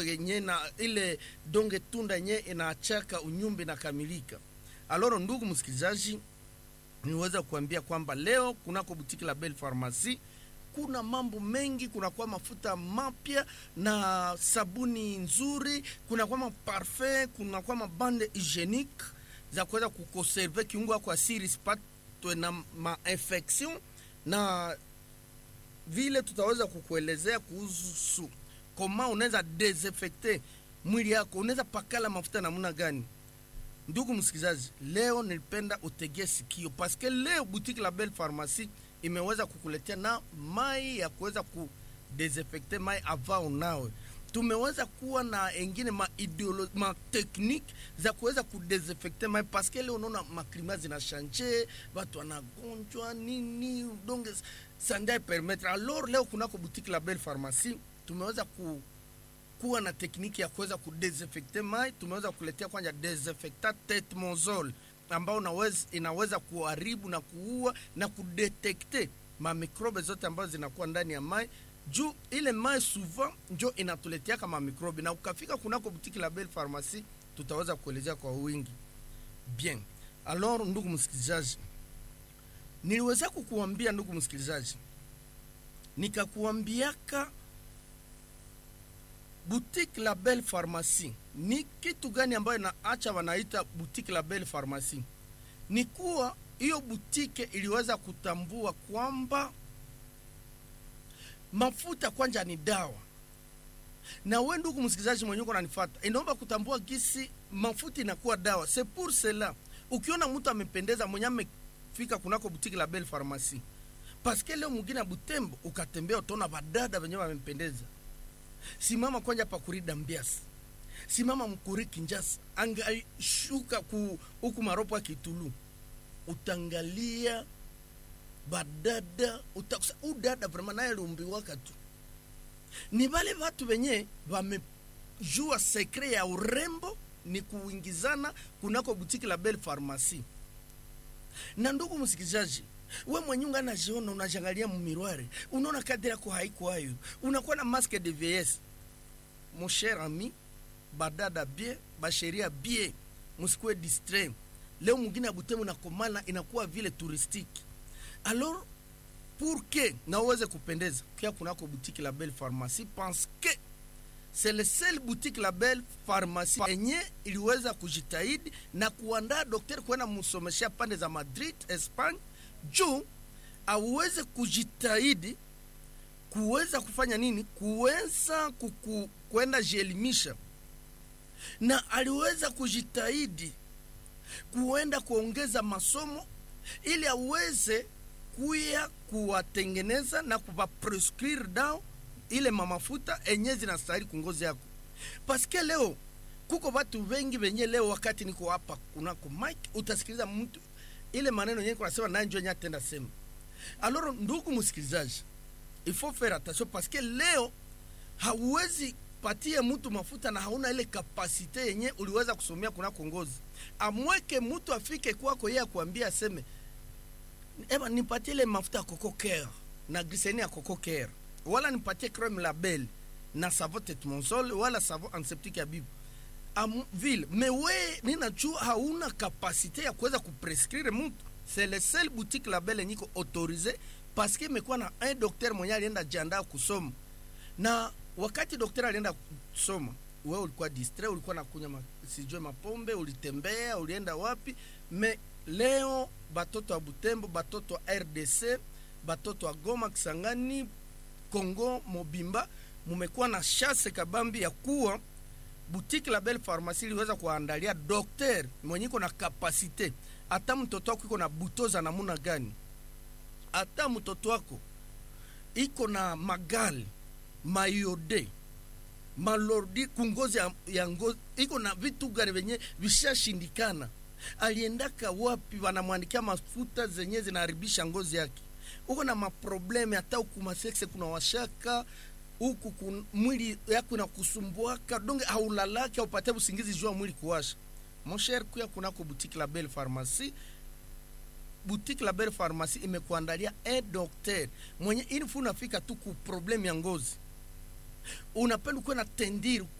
yenye na ile donge tunda yenye inaachaka unyumbi na kamilika. Aloro, ndugu msikilizaji, niweza kuambia kwamba leo kunako butiki la Belle Pharmacie kuna mambo mengi, kunakuwa mafuta mapya na sabuni nzuri, kunakuwa maparfum, kunakuwa mabande hygienique za kuweza kukonserve kiungo yako asiri sipatwe na mainfection, na vile tutaweza kukuelezea kuhusu koma unaweza desinfecte mwili yako, unaweza pakala mafuta namna gani. Ndugu msikilizaji, leo nilipenda utegee sikio paske leo boutique la Belle Pharmacie imeweza kukuletea na mai ya kuweza kudesinfecte mai avao nawe tumeweza kuwa na engine ma ideolo ma technique za kuweza kudesinfecte mai paske leo unaona maklima zina shanje watu wanagonjwa nini donc sandai permettre alors leo kunako boutique la Belle Pharmacie tumeweza ku kuwa na tekniki ya kuweza kudesinfecte mai. Tumeweza kuletea kwanza desinfectant tetmozol ambao unaweza, inaweza kuharibu na kuua na kudetekte mamikrobe zote ambazo zinakuwa ndani ya mai juu ile mai souvent njo inatuletea kama mikrobe, na ukafika kunako butiki la Belle Pharmacie tutaweza kuelezea kwa wingi. Bien, alors ndugu msikilizaji, niliweza kukuambia ndugu msikilizaji, nikakuambiaka boutique la Belle Pharmacie ni kitu gani ambayo inaacha wanaita boutique la Belle Pharmacie? Ni kuwa hiyo butike iliweza kutambua kwamba mafuta kwanja ni dawa, na we ndugu msikilizaji mwenye uko unanifuata, inaomba kutambua gisi mafuta inakuwa dawa. C'est pour cela ukiona mtu amependeza mwenye amefika kunako butiki la Belle Pharmacie, paske leo mwingine ya Butembo ukatembea utaona badada wenyewe wamempendeza simama kwanja pakurida mbiasi simama mkuri kinjasa angashuka ku huku maropo ya kitulu utangalia badada utakusa udada vrema naye lumbiwaka tu ni vale vatu venye vamejua sekre ya urembo ni kuingizana kunako butiki la Belle Pharmacie na ndugu msikilizaji we mwenye unga najiona unajangalia mumirware unaona kadri yako haiko hayo unakuwa na masque de vieillesse mon cher ami badada bie basheria bie musikuwe distrait leo mwingine abutemu nakomana inakuwa vile touristique alors pour que na uweze kupendeza kia kunako boutique la Belle Pharmacie parce que c'est le seul boutique la Belle Pharmacie enye iliweza kujitahidi na kuandaa daktari kwenda musomeshea pande za Madrid Espagne juu aweze kujitahidi kuweza kufanya nini, kuweza kuku, kwenda jielimisha, na aliweza kujitahidi kuenda kuongeza masomo ili aweze kuya kuwatengeneza na kuvaprescrire dawa ile mamafuta enye zinastahili kungozi yako, paske leo kuko watu wengi wenye leo, wakati niko hapa kunako mike, utasikiliza mtu ile maneno yenyewe kunasema naye njo yenye atenda sema. Alors ndugu msikilizaji, il faut faire attention parce que leo hauwezi patie mtu mafuta na hauna ile kapasite yenye uliweza kusomea kunako ngozi. Amweke mtu afike kwako yeye akuambia aseme eba nipatie ile mafuta ya coco care na glycerine ya coco care wala nipatie creme label na savon tetmonsol wala savon antiseptique ya bibu Am, vile me we ninajua hauna kapasite ya kuweza kuprescrire mtu c'est le seul boutique label yenye iko autorisé parce que imekuwa na un docteur mwenye alienda jiandaa kusoma na wakati daktari alienda kusoma wewe ulikuwa distrait ulikuwa nakunywa ma, sijue mapombe ulitembea ulienda wapi me leo batoto wa butembo batoto wa rdc batoto wa goma kisangani congo mobimba mumekuwa na shase kabambi ya kuwa boutique la Belle Pharmacie iliweza kuandalia dokter mwenye iko na kapasite, hata mtoto wako iko na butoza namuna gani, hata mtoto wako iko na magali mayode malordi kungozi ya, ya ngozi iko na vitu gani venye vishashindikana, aliendaka wapi, wanamwandikia mafuta zenye zinaharibisha ngozi yake, uko na maprobleme hata ukumasekse kuna washaka huku kun- mwili yako inakusumbuaka donge haulalake upate usingizi jua mwili kuwasha mosher kuya kunako boutique la Belle Pharmacie boutique la Belle Pharmacie imekuandalia un docteur mwenye ilifu unafika tu ku problem ya ngozi unapenda kuwa na tendiri